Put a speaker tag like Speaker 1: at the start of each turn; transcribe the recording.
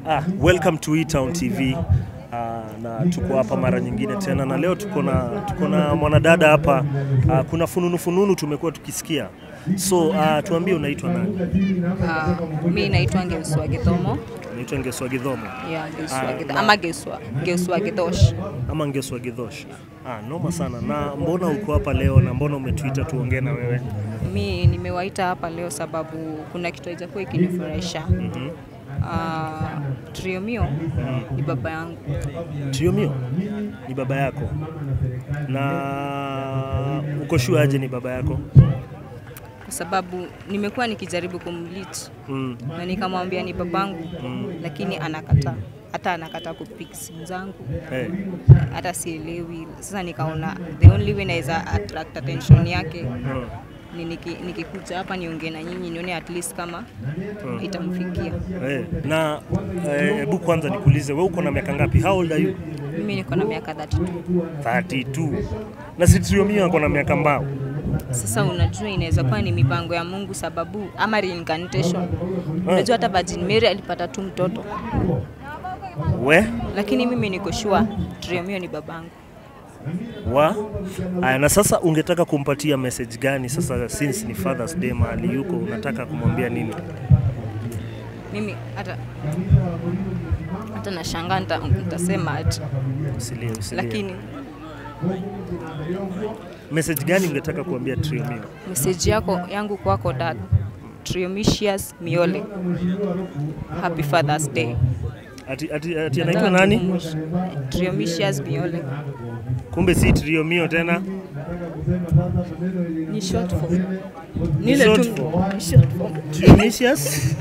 Speaker 1: Ah, welcome to E-Town TV. Ah, na tuko hapa mara nyingine tena na leo tuko na tuko na mwanadada hapa. Ah, kuna fununu fununu tumekuwa tukisikia. So ah, tuambie unaitwa nani?
Speaker 2: Uh, mi naitwa Ngeuswa Githomo
Speaker 1: Unaitwa Ngeswa Gidhomo
Speaker 2: yeah, Ngeuswa
Speaker 1: Ah,
Speaker 2: Githo-
Speaker 1: na-
Speaker 2: ama Ngeuswa Ngeuswa Githosh.
Speaker 1: ama Ngeswa Gidhosh? Ah, noma sana. Na mbona uko hapa leo na mbona umetuita tuongee na wewe?
Speaker 2: Mi nimewaita hapa leo sababu kuna kitu haijakuwa ikinifurahisha.
Speaker 1: Mhm.
Speaker 2: Uh, Triomio ni baba yangu
Speaker 1: Triomio ni baba yako na uko sure aje ni baba yako?
Speaker 2: kwa sababu nimekuwa nikijaribu kumlit
Speaker 1: Mm.
Speaker 2: na nikamwambia ni babangu
Speaker 1: Mm.
Speaker 2: lakini anakataa hata anakataa kupick simu zangu
Speaker 1: Hey.
Speaker 2: hata sielewi. Sasa nikaona the only way naweza attract attention yake
Speaker 1: Mm.
Speaker 2: ni niki- nikikuja hapa niongee na nyinyi nione at least kama itamfikia.
Speaker 1: Eh, na eh, hebu kwanza nikuulize wewe uko na miaka ngapi? How old are you?
Speaker 2: Mimi niko na miaka 32.
Speaker 1: 32. Na si Triomio ako na miaka mbao.
Speaker 2: Sasa unajua inaweza kuwa ni mipango ya Mungu sababu ama reincarnation. Unajua hata Virgin Mary alipata tu mtoto,
Speaker 1: We
Speaker 2: lakini mimi niko sure Triomio ni babangu.
Speaker 1: wa aya, na sasa ungetaka kumpatia message gani sasa, since ni Father's Day mahali yuko, unataka kumwambia nini?
Speaker 2: Mimi hata hata nashangaa nita- nitasema ati,
Speaker 1: Usilie, usilie.
Speaker 2: lakini
Speaker 1: message gani ungetaka kuambia Triomio?
Speaker 2: message yako yangu kwako dad Triomisius Miole, happy Father's Day.
Speaker 1: Ati, ati, ati anaitwa nani?
Speaker 2: Triomisius Miole
Speaker 1: Kumbe si Triomio tena.
Speaker 2: ni short form.
Speaker 1: Ni
Speaker 2: Ni ile
Speaker 1: short
Speaker 2: tu
Speaker 1: form.
Speaker 2: ni short form.
Speaker 1: Triomisius